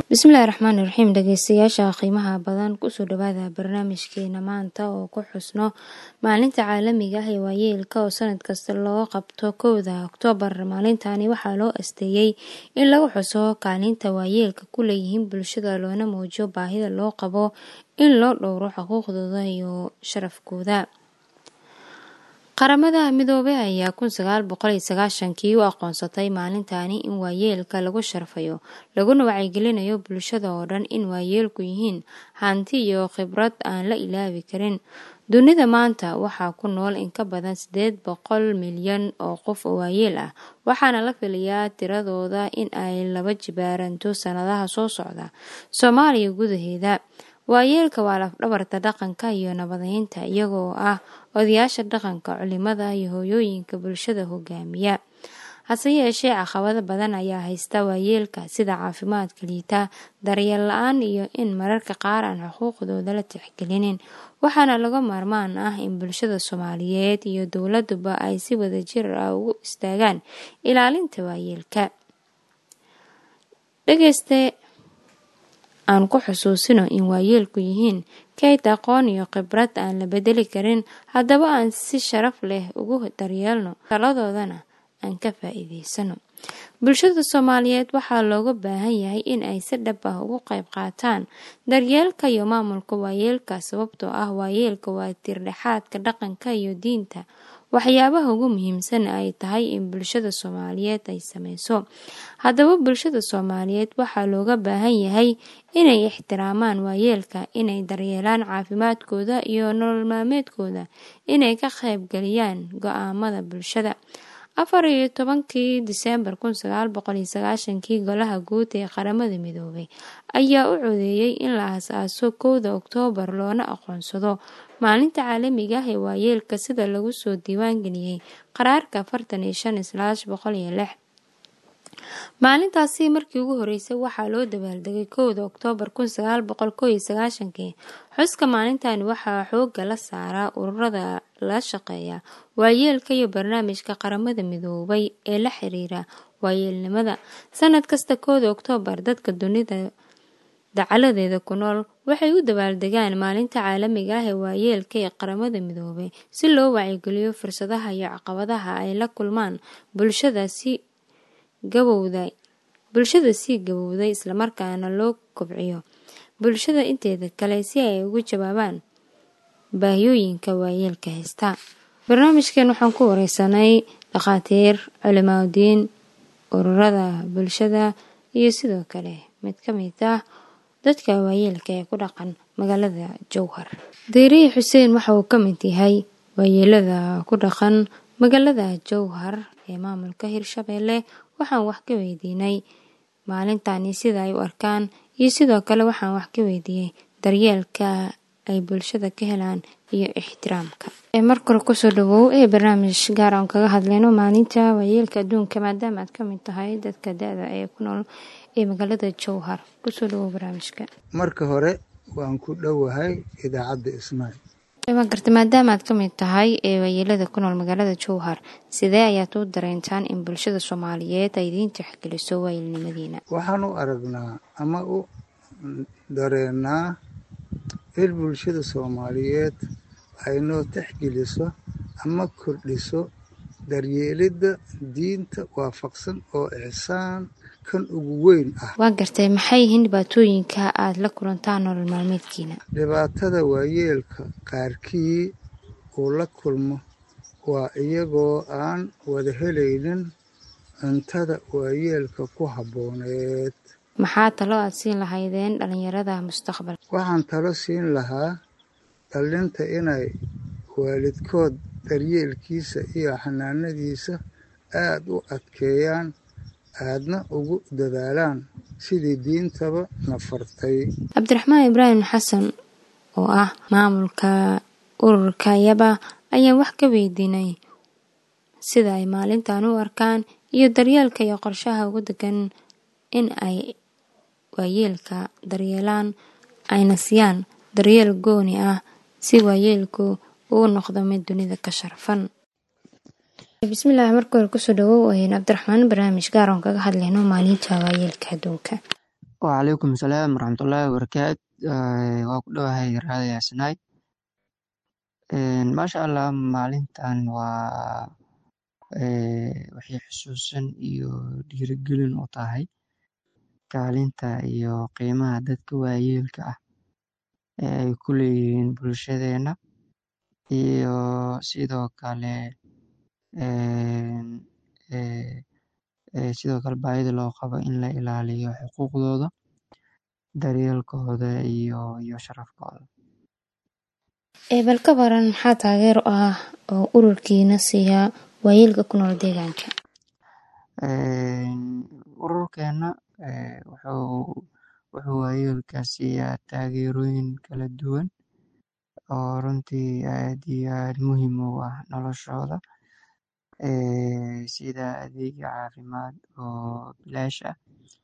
bismillahi raxmaani raxiim dhageystayaasha qiimaha badan kusoo dhawaada barnaamijkeena maanta oo ku xusno maalinta caalamiga ah ee waayeelka oo sanad kasta loo qabto kowda oktoobar maalintani waxaa loo asteeyey in lagu xuso kaalinta waayeelka ku leeyihiin bulshada loona muujiyo baahida loo qabo in loo dhowro xuquuqdooda iyo sharafkooda qaramada midoobey ayaa kun sagaal boqol iyo sagaashankii u aqoonsatay maalintani in waayeelka lagu sharfayo laguna wacyigelinayo bulshada oo dhan in waayeelku yihiin hanti iyo khibrad aan la ilaabi karin dunida maanta waxaa ku nool in ka badan sideed boqol milyan oo qof oo waayeel ah waxaana la filayaa tiradooda in ay laba jibaaranto sanadaha soo socda soomaaliya gudaheeda waayeelka waa lafdhabarta dhaqanka iyo nabadeynta iyagoo ah odayaasha dhaqanka culimada iyo hooyooyinka bulshada hogaamiya hase yeeshee caqabado badan ayaa haysta waayeelka sida caafimaadka liita daryeel la-aan iyo in mararka qaar aan xuquuqdooda la tixgelinin waxaana laga maarmaan ah in bulshada soomaaliyeed iyo dowladuba ay si wadajir ah ugu istaagaan ilaalinta waayeelka dhegeyste aan ku xusuusino in waayeelku yihiin kayd aqoon iyo khibrad aan la bedeli karin haddaba aan si sharaf leh ugu daryeelno taladoodana aan ka faa-iideysano bulshada soomaaliyeed waxaa looga baahan yahay in ay si dhab ah ugu qayb qaataan daryeelka iyo maamulka waayeelka sababtoo ah waayeelka waa tiirdhexaadka dhaqanka iyo diinta waxyaabaha ugu muhiimsan ay tahay in bulshada soomaaliyeed ay sameyso haddaba bulshada soomaaliyeed waxaa looga baahan yahay inay ixtiraamaan waayeelka inay daryeelaan caafimaadkooda iyo nolol maalmeedkooda inay ka qaybgeliyaan go-aamada bulshada afar iyo tobankii diseembar kun sagaal boqol iyo sagaashankii golaha guud ee qaramada midoobay ayaa u codeeyey in la aas-aaso kowda oktoobar loona aqoonsado maalinta caalamiga ah ee waayeelka sida lagu soo diiwaangeliyey qaraarka afartan iyo shan islaash boqol iyo lix maalintaasi markii ugu horeysay waxaa loo dabaaldegay kowda oktoobar kun sagaal boqol koo iyo sagaashankii xuska maalintani waxaa xooga la saaraa ururada la shaqeeya waayeelka iyo barnaamijka qaramada midoobay ee la xiriira waayeelnimada sanad kasta kooda oktoobar dadka dunida dacaladeeda ku nool waxay u dabaaldegaan maalinta caalamiga ah ee waayeelka ee qaramada midoobay si loo wacyigeliyo fursadaha iyo caqabadaha ay la kulmaan bulshada si gabowda bulshada sii gabowday islamarkaana loo kobciyo bulshada inteeda kale si ay ugu jawaabaan baahiyooyinka waayeelka haysta barnaamijkan waxaan ku wareysanay dhakhaatiir culimaadudiin ururada bulshada iyo sidoo kale mid ka mid ah dadka waayeelka ee ku dhaqan magaalada jowhar deeriyi xuseen waxa uu ka mid yahay waayeelada ku dhaqan magaalada jowhar ee maamulka hirshabeelle waxaan wax ka weydiinay maalintani sida ay u arkaan iyo sidoo kale waxaan wax ka weydiiyey daryeelka ay bulshada ka helaan iyo ixtiraamka marka hore kusoo dhawow ee barnaamij gaar aan kaga hadleyno maalinta waayeelka adduunka maadaama aad ka mid tahay dadka da-da ee ku nool ee magaalada jowhar kusoo dhawow barnaamijka marka hore waan ku dhowahay idaacadda ismail waa garta maadaama aad ka mid tahay ee waayeelada ku nool magaalada jowhar sidee ayaad u dareentaan in bulshada soomaaliyeed ay idiin tixgeliso waayeelnimadiina waxaan u aragnaa ama u dareenaa in bulshada soomaaliyeed ay noo tixgeliso ama kordhiso daryeelidda diinta waafaqsan oo ixsaan kan ugu weyn ah waa gartay maxay yihiin dhibaatooyinka aada la kulantaan nolol maalmeedkiina dhibaatada waayeelka qaarkii uu la kulmo waa iyagoo aan wada helaynin cuntada waayeelka ku habbooneed maxaa talo aad siin lahaydeen dhalinyarada mustaqbalka waxaan talo siin lahaa dhallinta inay waalidkood daryeelkiisa iyo xanaanadiisa aada u adkeeyaan aadna ugu dadaalaan sidii diintaba na fartay cabdiraxmaan ibraahim xasan oo ah maamulka ururka yaba ayaan wax ka weydiinay sida ay maalintan u arkaan iyo daryeelka iyo qorshaha ugu degan in ay waayeelka daryeelaan ayna siyaan daryeel gooni ah si waayeelku uu noqdo mid dunida ka sharfan bismillaah marka hore kusoo dhawow cabdiraxmaan barnaamij gaar oon kaga hadlayno maalinta waayeelka adduunka Waalaikum salaam waraxmatullaahi wabarakaatu waa ku dhowahay raadi Asnaay maasha Allah maalintan waa waxay xusuusin iyo dhiirigelin u tahay kaalinta iyo qiimaha dadka waayeelka ah ee ay ku leeyihiin bulshadeena iyo sidoo kale sidoo kale baahida loo qabo in la ilaaliyo xuquuqdooda daryeelkooda iyo iyo sharafkooda bal ka baran maxaa taageero ah oo ururkiina siiya waayeelka ku nool deegaanka ururkeena wuxuu wuxuu waayeelka siiyaa taageerooyin kala duwan oo runtii aad iyo aad muhiim ugu ah noloshooda sida adeegyo caafimaad oo bilaash ah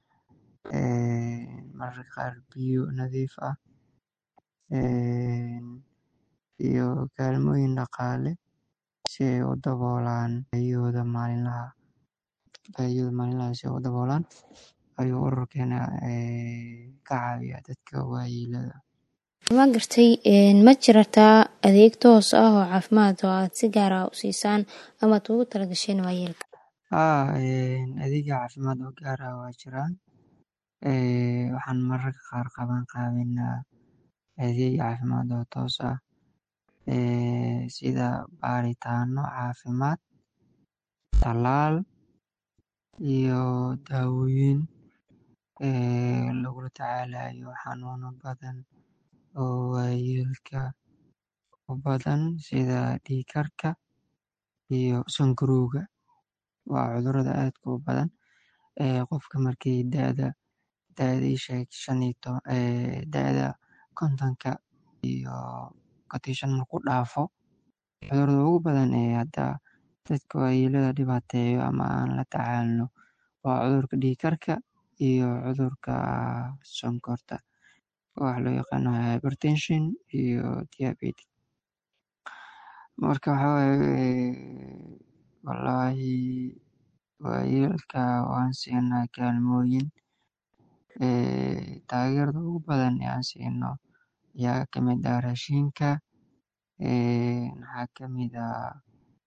mararka qaar biyo nadiif ah iyo kaalmooyin dhaqaale si ay u daboolaan baahiyahooda maalinlaha baahiyahooda maalinlaha si ay u daboolaan ayuu ururkeena ka caawiyaa dadka waayeelada ma gartay ma jirataa adeeg toos ah oo caafimaad oo aad si gaar ah u siisaan ama aad ugu talagasheen waayeelka haa adeegyo caafimaad oo gaar ah waa jiraan waxaan mararka qaar qaban qaabinaa adeeg caafimaad oo toos ah sida baaritaano caafimaad tallaal iyo daawooyin lagula tacaalayo xanuuno badan oo waayeelka u badan sida dhiig karka iyo sonkorowga waa cudurrada aadka u badan qofka markii da'da da'da ii sheeg shan iyo toban da'da kontonka iyo konton iyo shan markuu dhaafo cudurrada ugu badan ee hadda dadka waayeelada dhibaateeyo ama aan la tacaalno waa cudurka dhiig karka iyo cudurka sonkorta waxa loo yaqaano hypertension iyo diabetes marka waxa waaye wallaahi waayeelka waan siinaa kaalmooyin taageerada ugu badan ee aan siino ayaa ka mid ah raashinka waxaa ka mid ah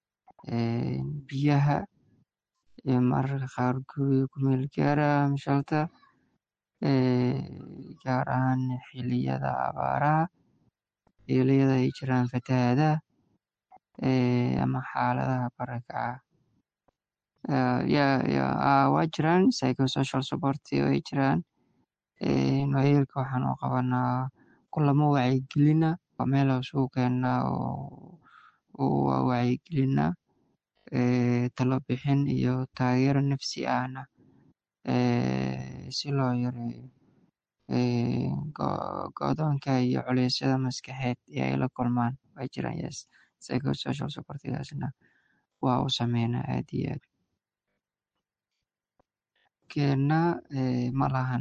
biyaha mararka qaar guriga ku meel gaara ama shelter gaar ahaan xilliyada abaaraha xilliyada ay jiraan fatahaadaha ama xaaladaha barakaca waa jiraan psychosocial support way jiraan waayeelka waxaan u qabanaa kulamo wacyigelin ah waa meel aan isugu keennaa oo wacyigelinaa talo bixin iyo taageero nafsi ahna si loo yareeyo go'doonka iyo culeysyada maskaxeed ee ay la kulmaan waa jiraan yes psychosocial supportigaasna waa u sameynaa aad iyo aad keena ma lahan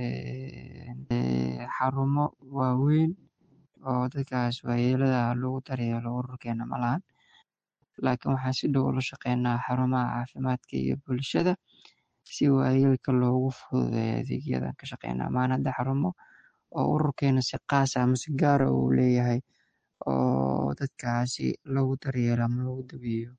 xarumo waaweyn oo dadkaas waayeelada lagu daryeelo ururkeena ma lahan laakiin waxaan si dhow ula shaqeynaa xarumaha caafimaadka iyo bulshada si waayeelka loogu fududeeyo adeegyadan ka shaqeynaa maan hadda xarumo oo ururkeena si qaas ah ama si gaara uu leeyahay oo dadkaasi lagu daryeelo ama lagu daweeyo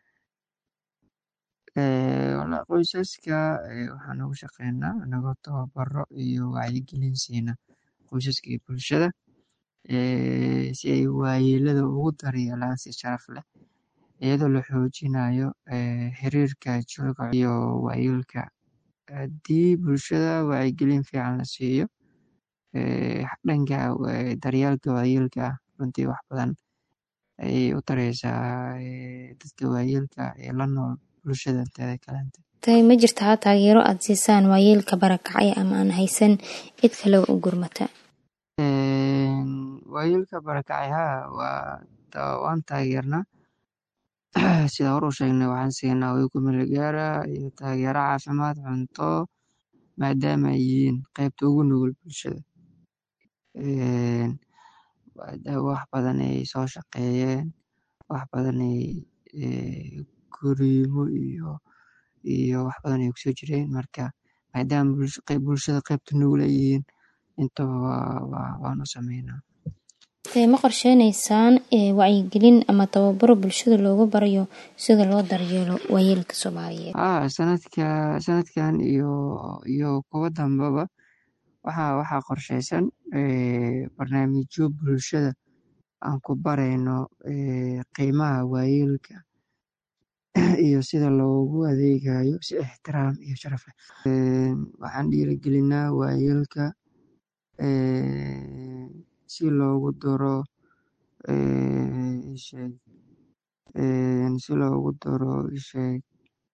qoysaska waxaan ugu shaqeynaa anagoo tababaro iyo wacyigelin siina qoysaska iyo bulshada si ay waayeelada ugu daryeelaan si sharaf leh iyadoo la xoojinayo xiriirka jiilka iyo waayeelka haddii bulshada wacyigelin fiican la siiyo dhanka daryeelka waayeelka ah runtii wax badan ayay u tareysaa dadka waayeelka ee la nool bulshada inteeda kalenta tay ma jirtaa taageero aad siisaan waayeelka barakacay ama aan haysan cid kale u gurmata waayeelka barakacay haa waan taageernaa sida hor u sheegnay waxaan siinaa hoy ku meel gaara iyo taageero caafimaad cunto maadaama ay yihiin qaybta ugu nugul bulshada wax badan ay soo shaqeeyeen wax badan ay guriimo iyo iyo wax badan ay kusoo jireen marka maadaama bulshada qaybta nugul ay yihiin intaba waanu sameynaa ma qorsheyneysaan wacyigelin ama tababaro bulshada loogu barayo sida loo daryeelo waayeelka soomaaliyeed haa sanadka sanadkan iyo iyo kuwa dambaba waxaa waxaa qorsheysan barnaamijyo bulshada aan ku barayno qiimaha waayeelka iyo sida loogu adeegayo si ixtiraam iyo sharaf leh waxaan dhiirigelinaa waayeelka si loogu daro isheeg si loogu daro isheeg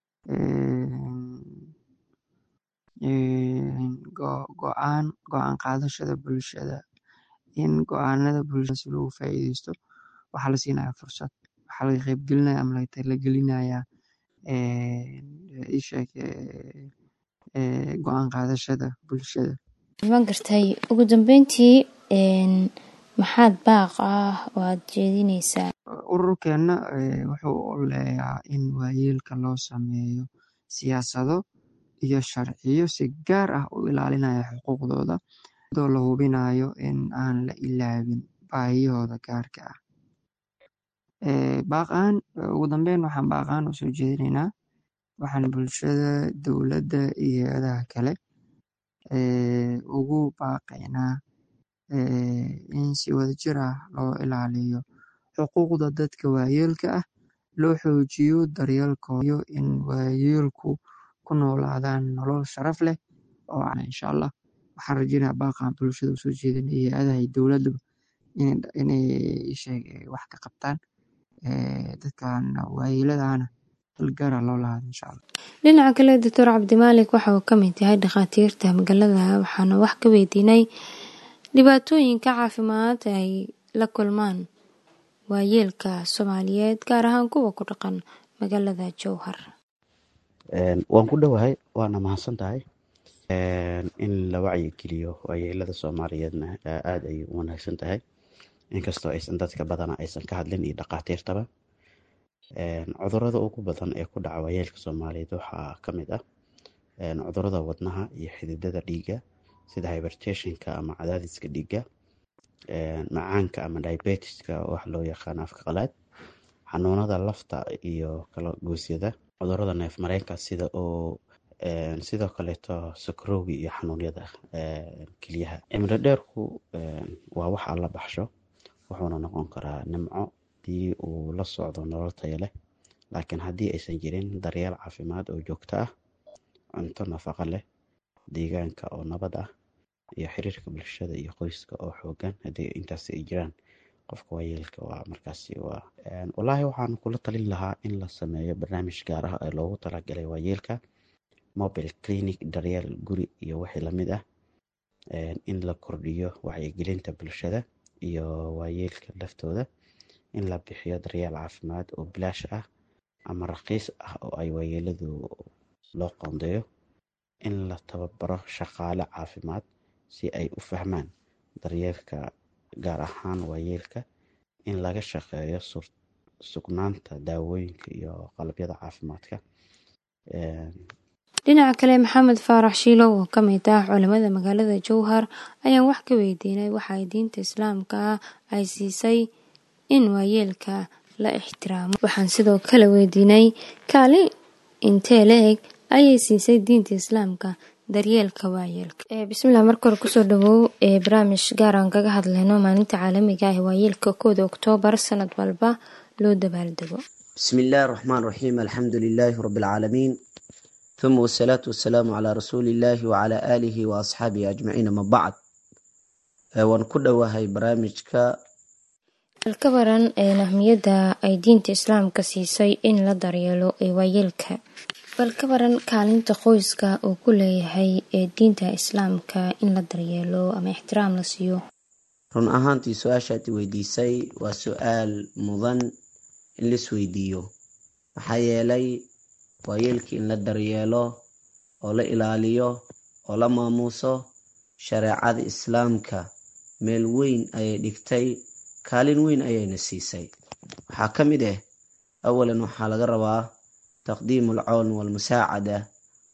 go-aan go-aan qaadashada bulshada in go-aanada bulshada si loogu faa'iideysto waxaa la siinaya fursad waxaa laga qeybgelinaya ama la gelinaya isheeg go-aan qaadashada bulshada ma gartay ugu dambeyntii maxaad baaq ah oo aad jeedineysaa ururkeena wuxuu oleeyaa in waayeelka loo sameeyo siyaasado iyo sharciyo si gaar ah u ilaalinaya xuquuqdooda adoo la hubinayo in aan la ilaabin baahiyahooda gaarka ah baaqaan ugu dambeyn waxaan baaqaan usoo jeedinaynaa waxaan bulshada dowladda iyo hay-adaha kale ugu baaqaynaa in si wadajir ah loo ilaaliyo xuquuqda dadka waayeelka ah loo xoojiyo daryeelkooyo in waayeelku ku noolaadaan nolol sharaf leh oo insha allah waxaan rajeynaya baaqan bulshada usoo jeedin iyo hay-adaha iyo dowladaba inay sheeg wax ka qabtaan dadkan waayeeladana halgaara loo lahaado insha allah dhinaca kale doctor cabdimaalik waxa uu kamid yahay dhakhaatiirta magaalada waxaana wax ka weydiinay dhibaatooyinka caafimaad ay la kulmaan waayeelka soomaaliyeed gaar ahaan kuwa ku dhaqan magaalada jowhar waan ku dhowahay waana mahadsan tahay in la wacyigeliyo waayeelada soomaaliyeedna aada ayay u wanaagsan tahay inkastoo aysan dadka badana aysan ka hadlin iyo dhakhaatiirtaba cudurada ugu badan ee ku dhaca waayeelka soomaaliyeed waxaa ka mid ah cudurada wadnaha iyo xididada dhiigga sida hybertationka ama cadaadiska dhiigga macaanka ama diabetiska wax loo yaqaan afka qalaad xanuunada lafta iyo kala goosyada cudurada neef mareenka sida oo sidoo kaleeto sakarowgi iyo xanuunyada keliyaha cimri dheerku waa wax alla baxsho wuxuuna noqon karaa nimco hadii uu la socdo nolol taya leh laakiin haddii aysan jirin daryeel caafimaad oo joogto ah cunto nafaqo leh deegaanka oo nabad ah iyo xiriirka bulshada iyo qoyska oo xoogan haddii intaasi ay jiraan qofka waayeelka waa markaasi waa wallaahi waxaan kula talin lahaa in la sameeyo barnaamij gaar ah ee loogu talagalay waayeelka mobile clinic daryeel guri iyo wixii lamid ah in la kordhiyo wacyigelinta bulshada iyo waayeelka laftooda in la bixiyo daryeel caafimaad oo bilaash ah ama raqiis ah oo ay waayeeladu loo qoondeeyo in la tababaro shaqaale caafimaad si ay u fahmaan daryeelka gaar ahaan waayeelka in laga shaqeeyo sugnaanta daawooyinka iyo qalabyada caafimaadka dhinaca kale maxamed faarax shiilow oo kamid ah culimada magaalada jowhar ayaan wax ka weydiinay waxa ay diinta islaamka ay siisay in waayeelka la ixtiraamo waxaan sidoo kale weydiinay kaali intee la eg ayay siisay diinta islaamka daryeelka waayeelka bismillah marka hore kusoo dhawow ee barnaamij gaar aan kaga hadlayno maalinta caalamiga ah ee waayeelka kooda oktoobar sanad walba loo dabaaldego بسم الله الرحمن الرحيم الحمد لله رب العالمين ثم والصلاة والسلام على رسول الله وعلى آله وأصحابه أجمعين ما بعد وان كل وهي برامجك ka waran ahmiyadda ay diinta islaamka siisay in la daryeelo ee waayeelka bal ka waran kaalinta qoyska uu ku leeyahay ee diinta islaamka in la daryeelo ama ixtiraam la siiyo run ahaantii su-aashaad i weydiisay waa su-aal mudan in laisweydiiyo maxaa yeelay waayeelkii in la daryeelo oo la ilaaliyo oo la maamuuso shareecada islaamka meel weyn ayay dhigtay kaalin weyn ayayna siisay waxaa ka mid ah awalan waxaa laga rabaa taqdiimu alcawn walmusaacada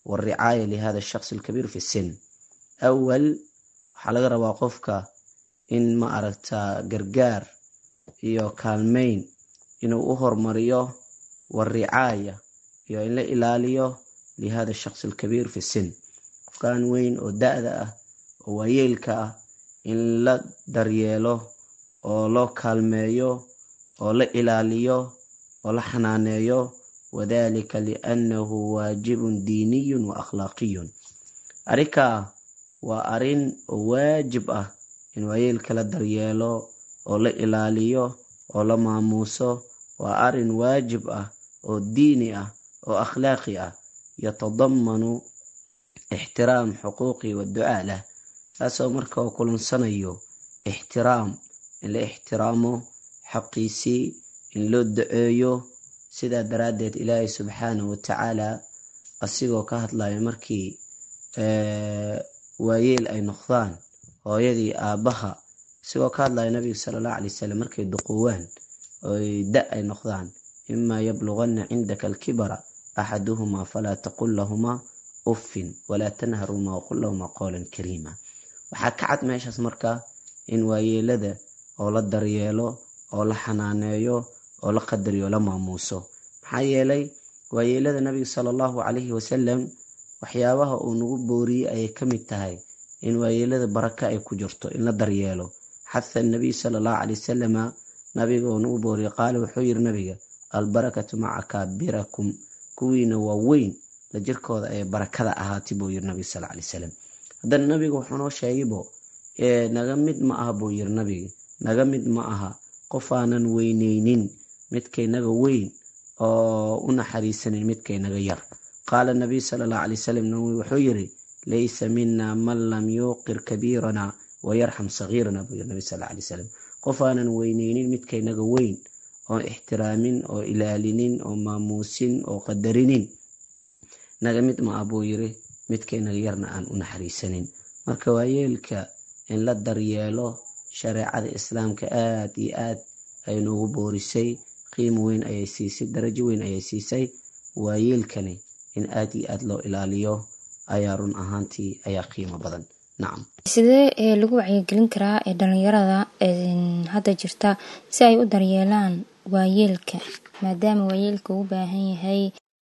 waricaaya lihada shaqsi alkabiir fi sin awal waxaa laga rabaa qofka in ma aragtaa gargaar iyo kaalmeyn inuu u hormariyo waricaaya iyo in la ilaaliyo lihada shaqsi alkabiir fi sin qofkan weyn oo da-da ah oo waayeelka ah in la daryeelo oo loo kaalmeeyo oo la ilaaliyo oo la xanaaneeyo wadalika liannahu waajibun diiniyun wa akhlaaqiyun arrinkaa waa arrin oo waajib ah in waayeelka la daryeelo oo la ilaaliyo oo la maamuuso waa arrin waajib ah oo diini ah oo akhlaaqi ah yatadamanu ixtiraam xuquuqi waducaa lah taasoo marka oo kulansanayo ixtiraam in la ixtiraamo xaqiisii in loo daceeyo sidaa daraaddeed ilaahay subxaanahu watacaala asigoo ka hadlayo markii waayeel ay noqdaan hooyadii aabbaha isigoo ka hadlayo nabiga sala allahu alay wasalam markay duquwaan oy da ay noqdaan imaa yabluganna cindaka alkibara axaduhumaa falaa taqul lahumaa uffin walaa tanharumaa waqul lahumaa qowlan kariima waxaa ka cad meeshaas marka in waayeelada oo la daryeelo oo la xanaaneeyo oo la qadariyo la maamuuso maxaa yeelay waayeelada nabiga sala allahu calayhi wasalam waxyaabaha uu nagu booriyey ayay ka mid tahay in waayeelada baraka ay ku jirto in la daryeelo xatha nabiy sala allahu calay wasalama nabiga uu nagu booriyey qaala wuxuu yiri nabiga albarakatu maca kaabirakum kuwiina waa weyn la jirkooda ee barakada ahaati buu yiri nabiga sal alay salam haddana nabiga wuxuu noo sheegaybo naga mid ma aha buu yiri nabiga naga mid ma aha qofaanan weyneynin midkaynaga weyn oo u naxariisanin midkaynaga yar qaala nabiy sala allahu alay wasalam nawi wuxuu yiri laysa mina man lam yuuqir kabiirana wayarxam sagiirana buu yiri nabi sal alay wasalam qofaanan weyneynin midkaynaga weyn oo ixtiraamin oo ilaalinin oo maamuusin oo qadarinin naga mid ma ah buu yiri midkaynaga yarna aan u naxariisanin marka waayeelka in la daryeelo shareecada islaamka aad iyo aad ay noogu boorisay qiimo weyn ayay siisay darajo weyn ayay siisay waayeelkani in aad iyo aad loo ilaaliyo ayaa run ahaantii ayaa qiimo badan nacam sidee ee lagu wacyigelin karaa ee dhalinyarada hadda jirta si ay u daryeelaan waayeelka maadaama waayeelka uu baahan yahay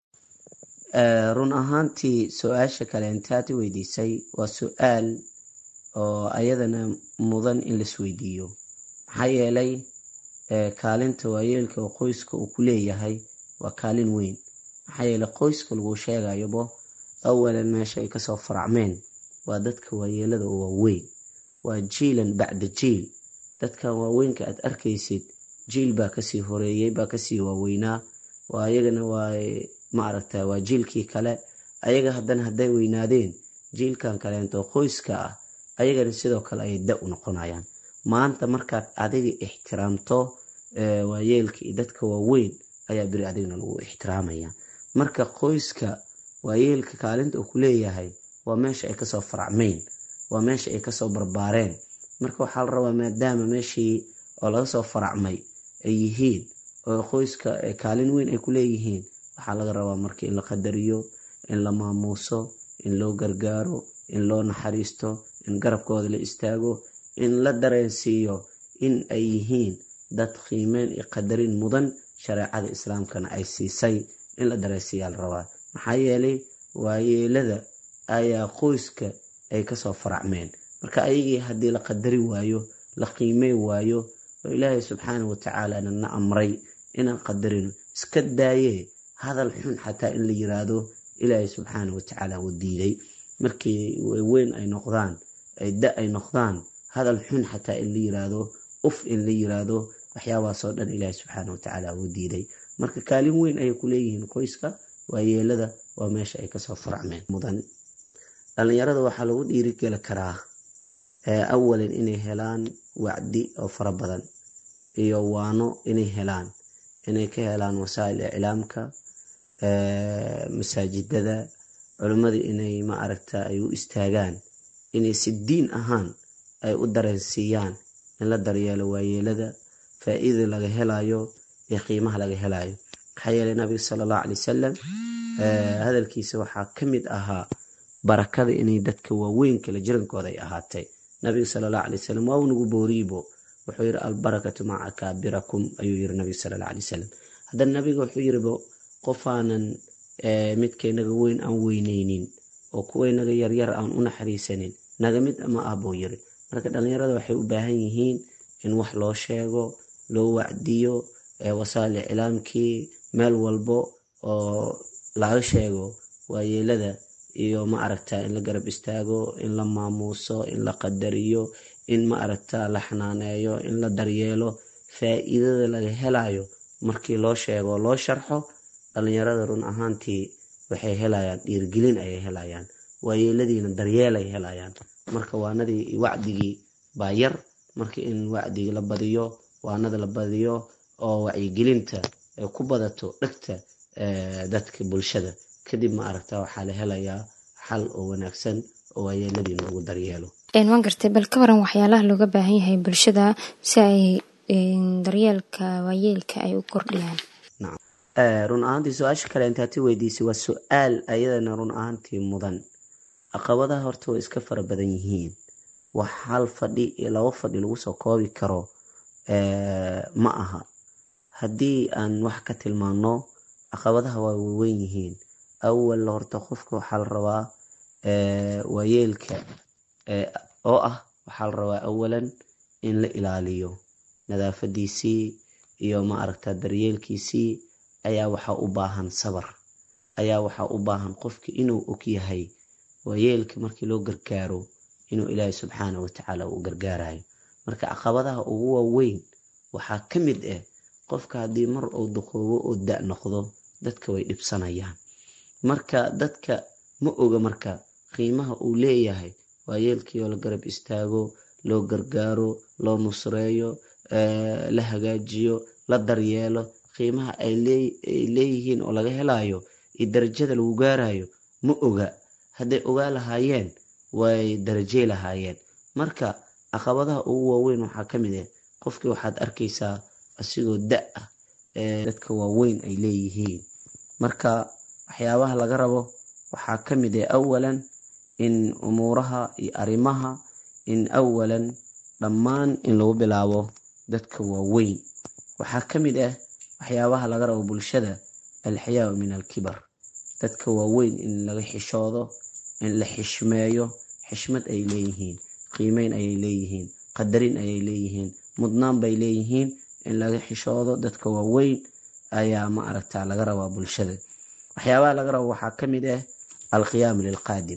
run ahaantii su-aasha kale intaad i weydiisay waa su-aal oo ayadana mudan in laisweydiiyo maxaa yeelay kaalinta waayeelka oo qoyska uu ku leeyahay waa kaalin weyn maxaa yeelay qoyska lagu sheegayobo awalan meesha ay kasoo faracmeen waa dadka waayeelada oo waaweyn waa jiilan bacda jiil dadkan waaweynka aad arkaysid jiil baa kasii horeeyey baa kasii waaweynaa waa ayagana waa maaragta waa jiilkii kale ayaga haddana hadday weynaadeen jiilkan kaleento qoyska ah ayagana sidoo kale ayay da u noqonayaan maanta markaad adiga ixtiraamto waayeelka iyo dadka waaweyn ayaa beri adigna lagu ixtiraamaya marka qoyska waayeelka kaalinta uu ku leeyahay waa meesha ay kasoo faracmeyn waa meesha ay kasoo barbaareen marka waxaa la rabaa maadaama meeshii oo laga soo faracmay ay yihiin oo qoyska kaalin weyn ay ku leeyihiin waxaa laga rabaa marka in la qadariyo in la maamuuso in loo gargaaro in loo naxariisto in garabkooda la istaago in la dareensiiyo in ay yihiin dad qiimeyn iyo qadarin mudan shareecada islaamkana ay siisay in la dareensiiyaa la rabaa maxaa yeelay waayeelada ayaa qoyska ay kasoo faracmeen marka ayagii haddii la qadari waayo la qiimey waayo oo ilaahay subxaana watacaalana na amray inaan qadarino iska daayee hadal xun xataa in la yiraahdo ilaahay subxaana watacaala wuu diiday markii weyn ay noqdaan ay da ay noqdaan hadal xun xataa in la yiraahdo uf in la yiraahdo waxyaabahaasoo dhan ilaahay subxaana watacaala wuu diiday marka kaalin weyn ayay ku leeyihiin qoyska waayeelada waa meesha ay kasoo faracmeen mudan dhalinyarada waxaa lagu dhiirigeli karaa awalan inay helaan wacdi oo fara badan iyo waano inay helaan inay ka helaan wasaa'il iclaamka masaajidada culimmada inay ma aragta ay u istaagaan inay si diin ahaan ay u dareensiiyaan in la daryeelo waayeelada faa-iida laga helayo iyo qiimaha laga helayo maxaa yeelay nabiga sala allahu calay wasalam hadalkiisa waxaa ka mid ahaa barakada inay dadka waaweyn kala jirankooda ay ahaatay nabiga sala allahu alay wasalam waa unagu booriibo wuxuu yidhi albarakatu maca kaabirakum ayuu yiri nabiga sala allahu alay wasalam haddana nabiga wuxuu yiribo qofaanan midka inaga weyn aan weyneynin oo kuwa inaga yaryar aan u naxariisanin naga mid ma ah buu yiri marka dhallinyarada waxay u baahan yihiin in wax loo sheego loo wacdiyo wasaali iclaamkii meel walbo oo laga sheego waayeelada iyo ma aragta in la garab istaago in la maamuuso in la qadariyo in ma aragta la xanaaneeyo in la daryeelo faa'iidada laga helayo markii loo sheego loo sharxo dhallinyarada run ahaantii waxay helayaan dhiirgelin ayay helayaan waayeeladiina daryeel ay helayaan marka waanadii wacdigii baa yar marka in wacdigii la badiyo waanada la badiyo oo wacyigelinta ay ku badato dhegta dadka bulshada kadib ma aragta waxaa la helayaa xal oo wanaagsan oo waayeeladii loogu daryeelo waan gartay bal ka waran waxyaalaha looga baahan yahay bulshada si ay daryeelka waayeelka ay u kordhiyaan run ahaantii su-aasha kale intaati weydiisay waa su-aal ayadana run ahaantii mudan caqabadaha horta way iska fara badan yihiin wax hal fadhi iyo labo fadhi lagu soo koobi karo ma aha haddii aan wax ka tilmaano caqabadaha waa waaweyn yihiin awal horta qofka waxaa la rabaa waayeelka oo ah waxaa la rabaa awalan in la ilaaliyo nadaafadiisii iyo ma aragta daryeelkiisii ayaa waxaa u baahan sabar ayaa waxaa u baahan qofka inuu og yahay waayeelka markii loo gargaaro inuu ilaahay subxaana watacaala uu gargaarayo marka caqabadaha ugu waaweyn waxaa ka mid ah qofka haddii mar uu duqoobo oo da noqdo dadka way dhibsanayaan marka dadka ma oga marka qiimaha uu leeyahay waayeelkii oo la garab istaago loo gargaaro loo nusreeyo la hagaajiyo la daryeelo qiimaha ay leeyihiin oo laga helayo iyo darajada lagu gaarayo ma oga hadday ogaa lahaayeen way darajey lahaayeen marka caqabadaha ugu waaweyn waxaa ka mid ah qofkii waxaad arkaysaa asigoo da ah dadka waaweyn ay leeyihiin marka waxyaabaha laga rabo waxaa ka mid ah awalan in umuuraha iyo arrimaha in awalan dhammaan in lagu bilaabo dadka waaweyn waxaa ka mid ah waxyaabaha laga rabo bulshada alxayaau min alkibar dadka waaweyn in laga xishoodo in la xishmeeyo xishmad ay leeyihiin qiimeyn ayay leeyihiin qadarin ayay leeyihiin mudnaan bay leeyihiin in laga xishoodo dadka waaweyn ayaa ma aragta laga rabaa bulshada waxyaabaha laga rabo waxaa ka mid ah alqiyaamu lilqaadim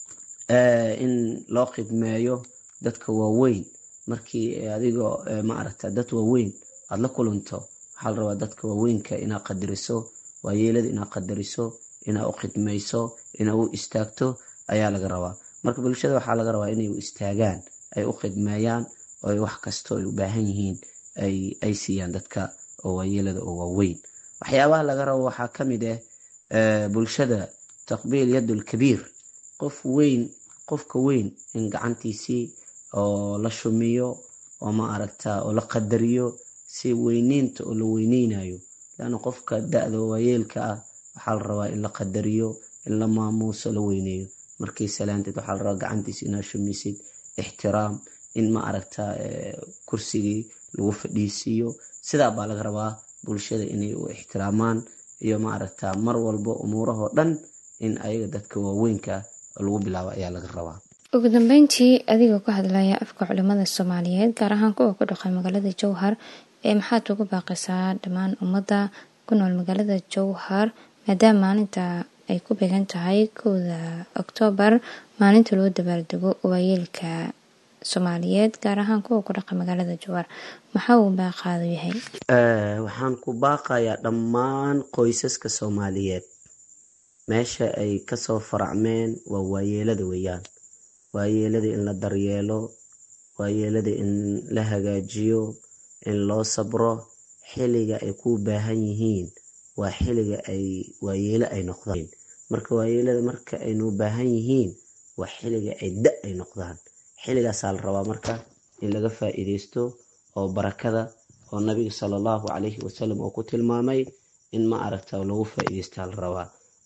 in loo khidmeeyo dadka waaweyn markii adigoo ma aragta dad waaweyn aada la kulanto waxaa la rabaa dadka waaweynka inaad qadariso waayeelada inaad qadariso inaad u khidmayso inaad u istaagto ayaa laga rabaa marka bulshada waxaa laga rabaa inay u istaagaan ay u khidmeeyaan oo wax kastoo ay u baahan yihiin ay siiyaan dadka oo waayeelada oo waaweyn waxyaabaha laga rabo waxaa ka mid ah bulshada taqbiil yadul kabiir qof weyn qofka weyn in gacantiisii oo la shumiyo oo ma aragta oo la qadariyo si weyneynta oo la weyneynayo laanna qofka da-da waayeelka ah waxaa la rabaa in la qadariyo in la maamuuso la weyneeyo markii salaanteed waxaa la rabaa gacantiisa inaad shumisid ixtiraam in ma aragta kursigii lagu fadhiisiiyo sidaa baa laga rabaa bulshada inay u ixtiraamaan iyo ma aragta mar walbo umuurahoo dhan in ayaga dadka waaweynka lagu bilaabo ayaa laga rabaa ugu dambeyntii adigoo ka hadlaya afka culimada soomaaliyeed gaar ahaan kuwa ku dhaqay magaalada jowhar ee maxaad ugu baaqaysaa dhammaan ummadda ku nool magaalada jowhar maadaama maalinta ay ku beegan tahay kowda oktoobar maalinta loo dabaaldego waayeelka soomaaliyeed gaar ahaan kuwa ku dhaqay magaalada jowhar maxaa uu baaqaadu yahay waxaan ku baaqayaa dhammaan qoysaska soomaaliyeed meesha ay kasoo faracmeen waa waayeelada weeyaan waayeelada in la daryeelo waayeelada in la hagaajiyo in loo sabro xiliga ay ku baahan yihiin waa xiliga ay waayeelo ay noqdaan marka waayeelada marka aynu baahan yihiin waa xiliga ay da ay noqdaan xilligaasaa la rabaa marka in laga faa'iideysto oo barakada oo nabiga sala allahu calayhi wasalam oo ku tilmaamay in ma aragta lagu faa'iideystaa la rabaa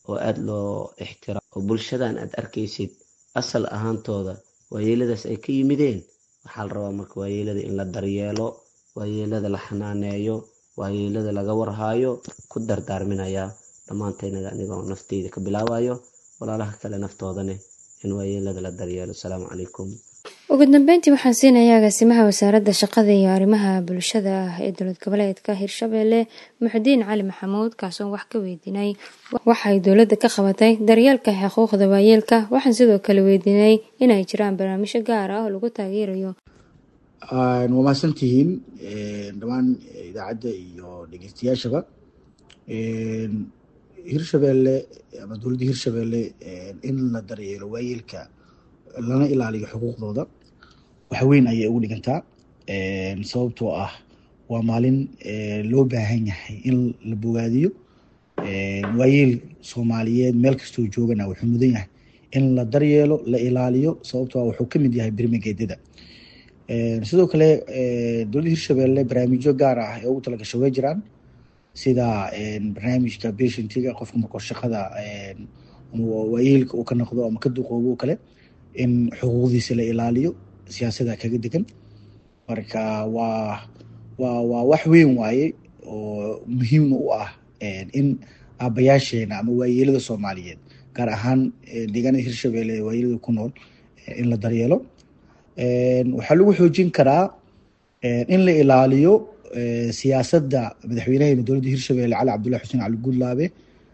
oo aada loo ixtiraamo oo bulshadan aad arkaysid asal ahaantooda waayeeladaas ay ka yimideen waxaa la rabaa marka waayeelada in la daryeelo waayeelada la xanaaneeyo waayeelada laga warhaayo ku dardaarminayaa dhammaantaynaga anigoo nafteyda ka bilaabayo walaalaha kale naftoodane in waayeelada la daryeelo asalaamu calaykum ugu dambeyntii waxaan siinayaa agaasimaha wasaaradda shaqada iyo arrimaha bulshada ah ee dowlad goboleedka hirshabeelle muxudiin cali maxamuud kaasoon wax ka weydiinay waxay dowladda ka qabatay daryeelka xuquuqda waayeelka waxaan sidoo kale weydiinay inay jiraan barnaamijyo gaar ah oo lagu taageerayo waa mahadsantihiin dhammaan idaacadda iyo dhegeystayaashaba hirshabeelle ama dowladda hirshabeelle in la daryeelo waayeelka lana ilaaliyo xuquuqdooda wax weyn ayay ugu dhigantaa sababtoo ah waa maalin loo baahan yahay in la bogaadiyo waayeel soomaaliyeed meel kastoo joogana wuxuu mudan yahay in la daryeelo la ilaaliyo sababtoo ah wuxuu kamid yahay birmigeedada sidoo kale dowladda hirshabeelle barnaamijyo gaar ah ee ugu talagasho way jiraan sida barnaamijka patientiga qofka markoo shaqada waayeelka uu ka noqdo ama ka duqoobo o kale in xuquuqdiisa la ilaaliyo siyaasada kaga degan marka waa waa waa wax weyn waaye oo muhiima u ah in aabayaasheena ama waayeelada soomaaliyeed gaar ahaan deegaanada hirshabeelle ee waayeelada ku nool in la daryeelo waxaa lagu xoojin karaa in la ilaaliyo siyaasadda madaxweynaheena dowladda hirshabeelle cali cabdullahi xuseen cali guudlaabe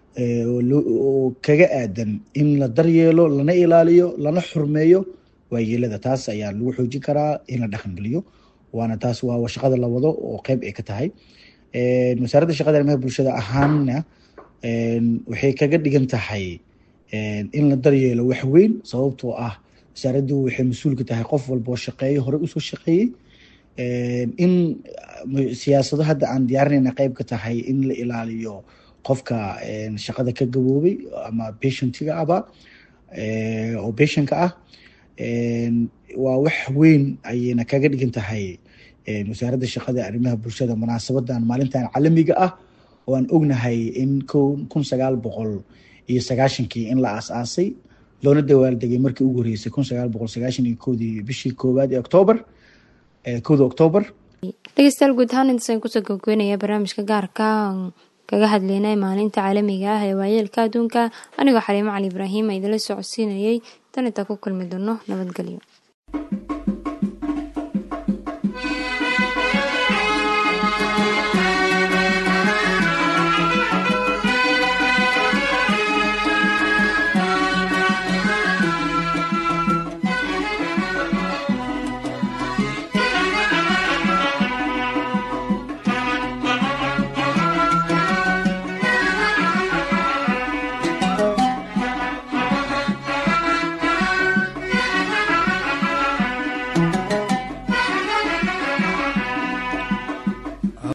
oo kaga aadan in la daryeelo lana ilaaliyo lana xurmeeyo waayeelada taas ayaa lagu xoojin karaa in la dhaqangeliyo waana taas waa shaqada la wado oo qeyb ay ka tahay wasaaradda shaqada arrimaha bulshada ahaanna waxay kaga dhigan tahay in la daryeelo wax weyn sababtoo ah wasaaraddu waxay mas-uul ka tahay qof walba oo shaqeeyo hore usoo shaqeeyey in siyaasado hadda aan diyaarinayna qeyb ka tahay in la ilaaliyo qofka shaqada ka gaboobay ama patientiga aba oo patientka ah waa wax weyn ayayna kaga dhigan tahay wasaaradda shaqada arrimaha bulshada munaasabadan maalintan caalamiga ah oo aan ognahay in kun sagaal boqol iyo sagaashankii in la aas-aasay loona dawaaldegay markii ugu horeysay kun sagaal boqol sagaashan iyo koodii bishii koowaad ee octoobar kowda octoobar dhegeystayaal guud ahaan intaasaan kusoo gabgoynaya barnaamijka gaarka kaga hadleynay maalinta caalamiga ah ee waayeelka adduunka anigoo xaliimo cali ibraahim a idinla socodsiinayay tan intaa ku kulmi doono nabadgelyo